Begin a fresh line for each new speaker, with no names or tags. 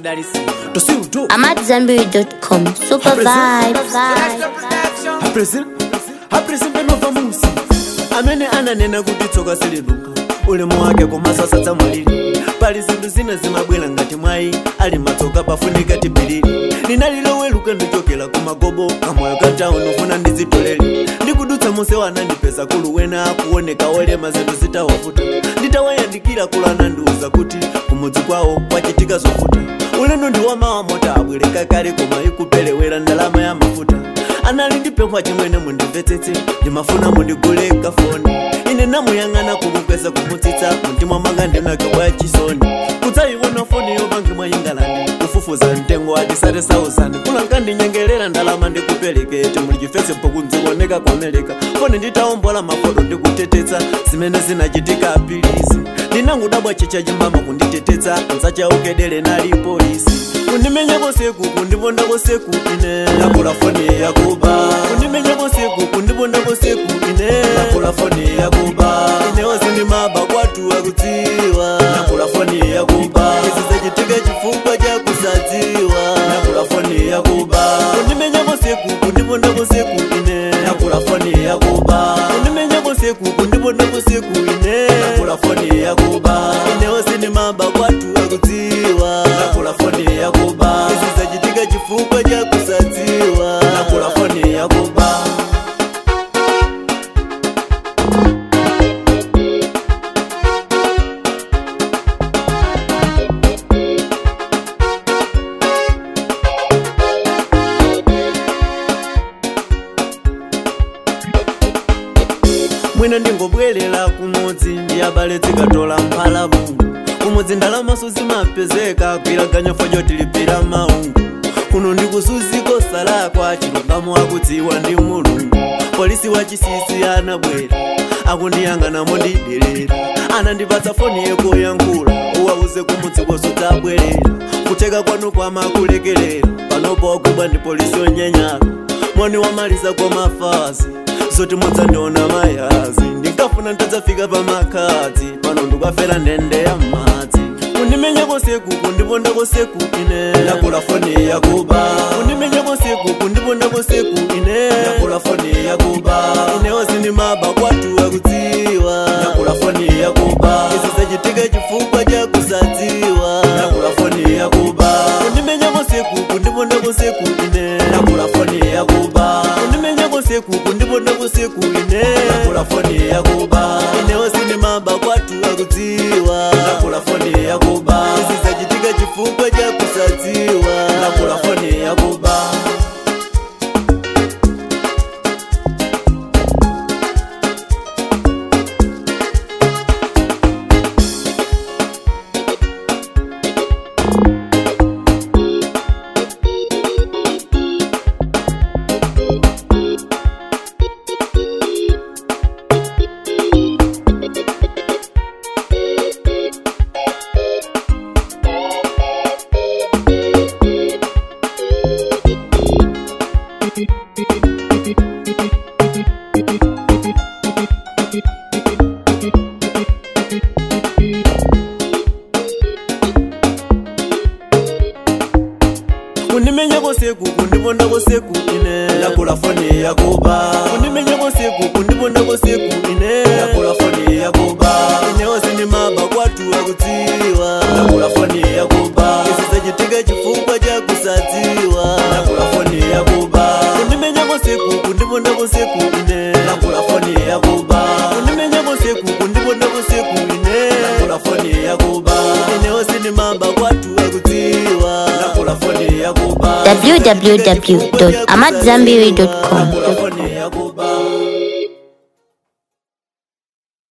tidalisi
tosiuto
AmadZanbury.com. Super vibes.
hapresi hapresi penova musi
amene ananena kuti tsoka siliduka ulemu wake komasasa tsamwalili pali zinthu zina zimabwera ngati mwayi ali matsoka pafunika tipilili ndinaliloweluka ndichokera ku magobo kamoyo ka town ufuna ndizitolere ndikudutsa monse wanandipeza kuluwena kuoneka olema zinthu zitawafuta nditawayandikira kulu anandiuza kuti kumudzi kwawo kwachitika zofuta ulendo ndi wamawa mota abwereka kale koma ikupelewera ndalama ya mafuta anali ndipempha chimwene mundimvetsetse ndimafuna mundigule kafoni ine namuyang'ana kumukweza kumutsitsa mumtima mwanga ndinakabwa chisoni kudzayiona foni yopange mwa ingalandi kufufuza mtengo atisate sauzani kulanga ndinyengerera ndalama ndikuperekete muli chifesepo kunzikuoneka kwameleka foni nditaombola mafoto ndikutetetsa zimene zinachitika apilisi ndinangudabwa chicha chimbama kunditetesa nzachaukedele nali polisi kundimenyako seku kundipondako seku ine nakula foni yakuba kundimenyako seku kundipondako seku ine nakula foni yakuba inewo zindimaba kwatu akudziwa nakula foni yakuba izi zachitika chifukwa chakusadziwa nakula foni yakuba kundimenyako seku kundipondako seku ine nakula foni yakuba kundimenyako seku kundipondako seku ine nakula foni yakuba inewo zindimaba kwatu akudziwa nakula foni yakuba izi zachitika chifukwa chakusadziwa nakula foni yakuba mwina ndingobwerera kumudzi ndiyabale zikatola mphalabu kumudzi ndalamaso zimapezeka kwilaganya fo tilipira maungu kuno ndikusuziko salakwa chilungamo akudziwa ndi mulungu polisi wa chisisi anabwera akundiyang'anamo ndidelera anandipatsa foni yekoyankhula uwauze kumudzi koso tabwerera kuteka kwanu kwamakulekelera panopo wagwidwa ndi polisi onyenyala mwani wamaliza kwa mafazi zoti mudzandiona mayazi ndinkafuna ntadzafika pamakadzi pano ndikafera ndende ya madzi kundimenyako seku kundipondako seku ine nakula foni yakuba kundimenyako seku kundipondako seku ine nakula foni yakuba inewo zindimaba kwatu akudziwa nakula foni yakuba izi zachitika chifukwa chakusadziwa nakula foni yakuba kundimenyako seku kundipondako seku ine nakula foni yakuba kundimenyako seku kundipondako seku ine nakula foni yakuba inewo zindimaba kwatu akudziwa nakula foni yakuba izi zachitika chifukwa chakusadziwa nakula foni yakuba kundimenyako seku kundipondako seku ine nakula foni yakuba kundimenyako seku kundipondako seku ine nakula foni yakuba inewo zindimaba kwatu akudziwa nakula foni yakuba izi zachitika chifukwa chakusadziwa nakula foni yakuba kundimenyako seku kundipondako seku ine nakula foni yakuba kundimenyako seku kundipondako seku ine nakula foni yakuba inewo zindimaba kwatu akudziwa nakula foni yakuba
www.amadzanbury.com.